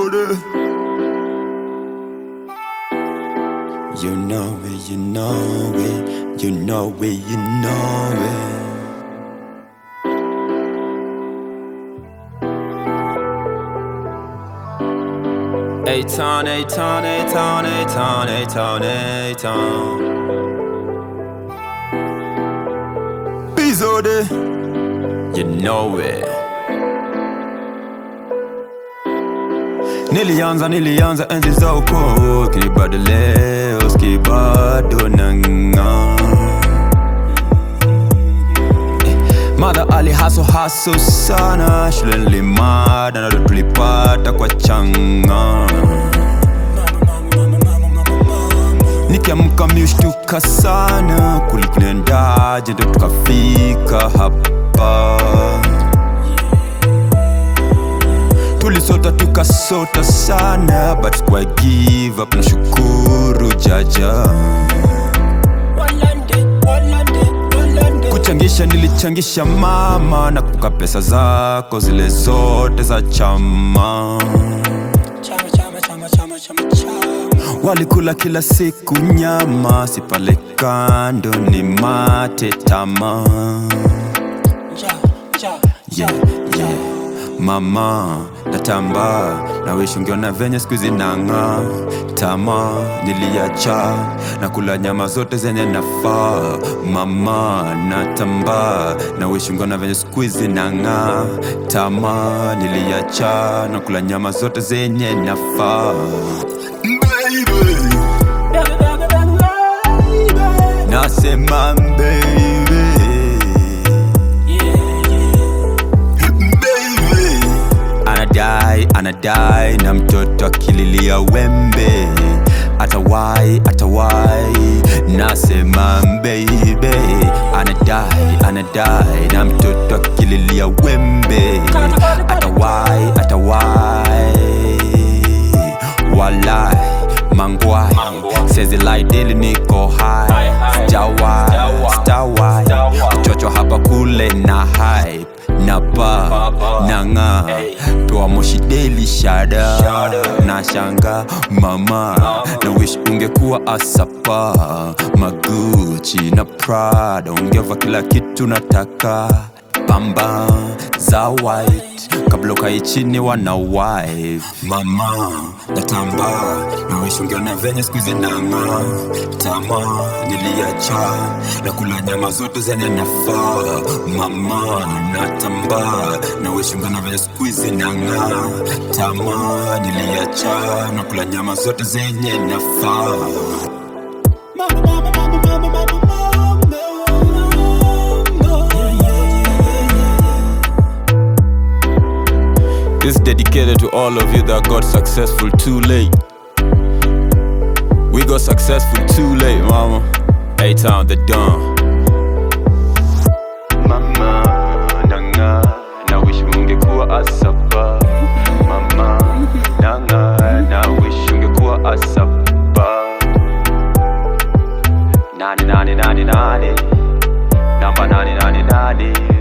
Bizode. You know it, you know it, you know it, you know it. A-Town, A-Town, A-Town, A-Town, A-Town, A-Town. Bizode. You know it. Nilianza nilianza enzi za ukoo Kibado leo skibado nang'aa Mother ali haso haso sana Shule nilimada na ndo tulipata kwa changa Nikiamka miushtuka sana Kulikunendaje ndo tukafika hapa Tulisota tukasota sana But kwa give up na shukuru jaja Kuchangisha nilichangisha mama Na kuka pesa zako zile zote za chama Walikula kila siku nyama Si pale kando ni mate tama yeah, yeah. Mama natamba na wish ungeona venye siku hizi nang'aa tama niliacha na kula nyama zote zenye nafaa mama natamba na wish ungeona venye siku hizi nang'aa tama niliacha na kula nyama zote zenye nafaa Baby, nasema baby baby anadai anadai na mtoto akililia wembe atawai atawai nasema mbeibe anadai anadai na mtoto akililia wembe atawai atawai walai mangwai sezilaidili niko hai sijawai sitawai kichocho hapa kule na hype na pa na ng'a toa moshi daily shada na shanga mama na wish ungekuwa asapa maguchi na prada ungeva kila kitu nataka bamba za white kabla ukae chini wana wife mama natamba na wish ungeona venye siku hizi nang'aa tama niliacha na kula nyama zote zenye nafaa mama natamba na wish ungeona venye siku hizi nang'aa tama niliacha na kula nyama zote zenye nafaa This is dedicated to all of you that got successful too late. We got successful too late, mama. A-Town, the Don. Mama, nanga, na wish ungekuwa asapa. Mama, nanga, na wish ungekuwa asapa. Nani, nani, nani, nani. Namba nani, nani, nani.